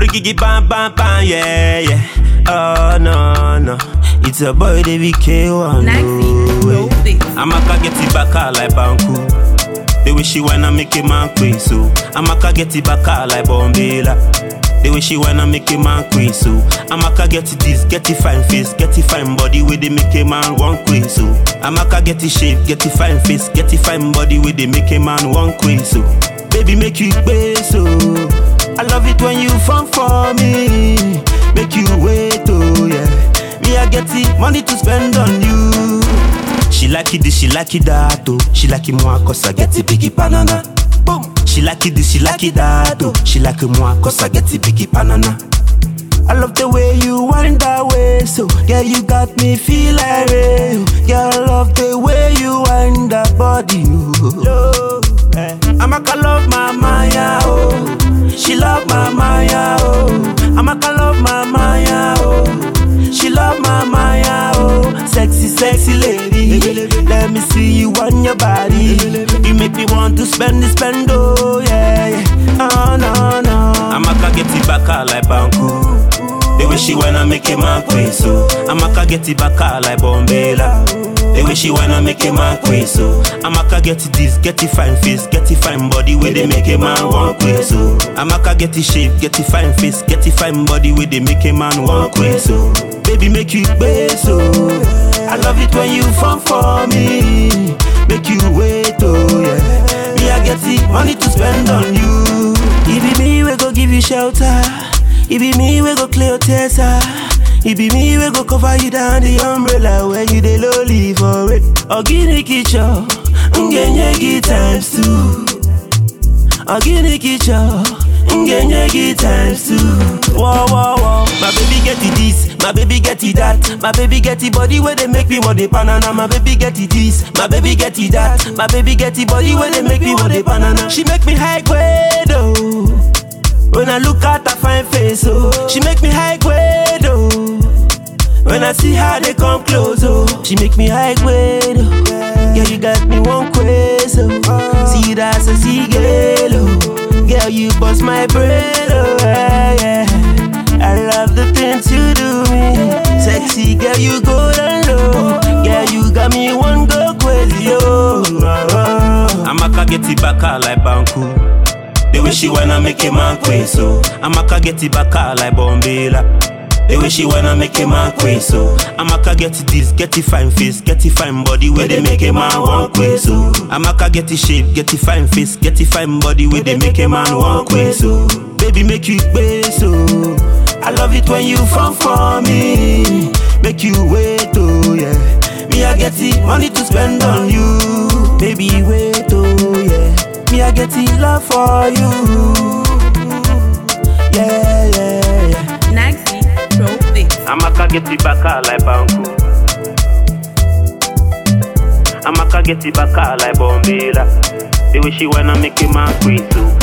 Ricky bam bam bam, yeah, yeah. Oh no no, it's a boy they be K1. Naxi, no this. Amaka get it back out like Banku. The way she wanna make a man queen so Amaka get it back out like Bombela. The way she wanna make a man queen so Amaka get it this, get it fine face, get it fine body with they make a man one queen so Amaka get it shape, get it fine face, get it fine body with they make a man one queen so Baby make you pay so I love it when you fall for me Make you wait oh yeah Me I get it money to spend on you she like it this, she like it that, oh. She like it more cause I get it biggie banana. Boom. She like it this, she like it that, oh. She like it more cause I get it biggie banana. I love the way you wind that way, so yeah, you got me feel like real. Yeah, I love the way you wind that body, oh. I'ma call love my Maya, oh. She love my Maya, oh. I'ma call love my Maya, oh. She love my Maya, oh Sexy, sexy lady Let me see you on your body You make me want to spend it, spend, oh yeah, yeah. Oh no, no Amaka get it back out like Banku The way she wanna make a man queen, so Amaka get it back out like Bombela the way she wanna make a man queen, so Amaka get it this, get it fine face, get it fine body where they make a man one queen, so Amaka get it shape, get it fine face, get it fine body where they make a man one queen, so Baby make you pay so I love it when you fall for me Make you wait oh yeah Me I get it money to spend on you It be me we go give you shelter It be me we go clear your tears ah. It be me we go cover you down the umbrella when you dey lowly for it. Ogini kicho, ngenyegi times two. Ogini kicho, ngenyegi times two. Whoa whoa whoa, my baby get it this, my baby get it that, my baby get it body where they make me want the banana. My baby get it this, my baby get it that, my baby get it body where they make me want the banana. She make me high grade oh. When I look at her fine face, oh, she make me high grade, oh. When I see how they come close, oh, she make me high grade, oh. Girl, you got me one crazy, oh. See that a see girl, oh. Girl, you bust my brain, oh, yeah, yeah. I love the things you do me. Sexy girl, you go down low. Girl, you got me one go crazy, oh. Amaka get it back out like Banku. The way she wanna make a man queen, so Amaka get it back out like Bombela. The way she wanna make a man queen, so Amaka get it this, get it fine face, get it fine body where they make a man one queen, so Amaka get it shape, get it fine face, get it fine body where they make a man one queen, so Baby make you pay, so I love it when you fall for me, make you wait, oh yeah. Me I get it money to spend on you, baby wait, oh yeah. Me, I get it love for you. Yeah, yeah, yeah. Naxi, drove this. Amaka get it back out like Banku. Amaka get it back out like Bombela. The way she wanna make a man queen too.